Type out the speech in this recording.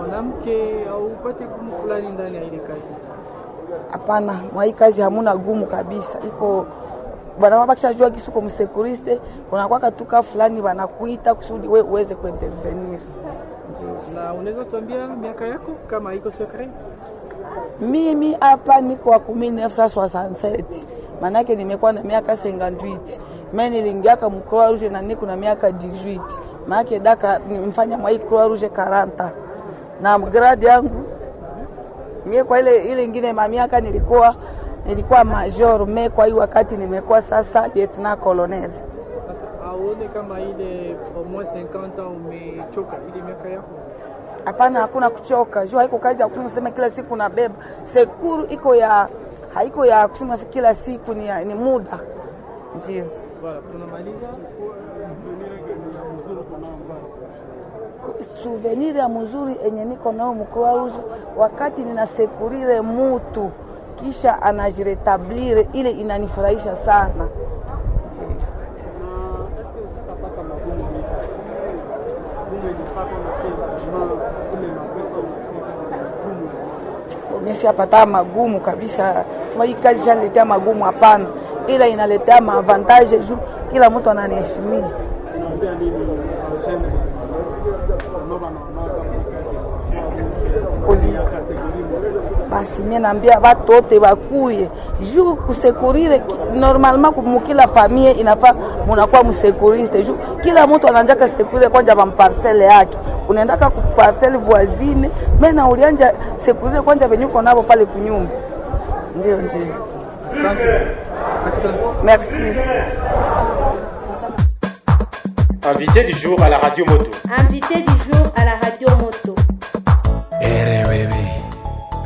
mwanamke au upate gumu fulani ndani ya ile kazi? Hapana, mwa hii kazi hamuna gumu kabisa, iko bwana bakishajua kisu kwa msekuriste kuna kwaka tuka fulani wanakuita kusudi we uweze kuintervenir. Ndio Na unaweza tuambia miaka yako kama iko secret? mimi hapa niko wa 1967 manake nimekuwa na miaka 58 mimi niliingiaka mu Croix Rouge na niko na miaka 18 manake daka nimfanya mwa hii Croix Rouge 40 na grade yangu mie kwa ile ile ingine ma miaka nilikuwa nilikuwa major me kwa hii wakati nimekuwa sasa lieutenant colonel. Sasa auone kama ile au moins 50 ans umechoka ile miaka yako? Hapana, hakuna kuchoka. Jua haiko kazi ya kusema sema kila siku nabeba. Sekuru iko ya haiko ya kusema si kila siku ni, ya, ni muda. Ndio. Voilà, tunamaliza. Souvenir ya mzuri enye niko nao mu Croix Rouge wakati ninasekurire mutu kisha anajiretablir ile inanifurahisha sana. Ndio. Mimi siapata magumu kabisa, sema hii kazi shaniletea magumu, hapana, ila inaletea maavantage juu kila mtu ananiheshimia. Kuzika. Basi mimi naambia watu wote bakuye juu kusekurire ki- normalement mukila famille inafaa munakuwa msekuriste juu kila mtu ananjaka sekurire kwanja bamparcele yake unaendaka ku parcelle voisine mena ulianja sekurire kwanja venyuko nabo pale kunyumba. Ndio, ndio, Asante. Asante. merci. Invité du jour à la radio moto. Invité du jour à la radio moto.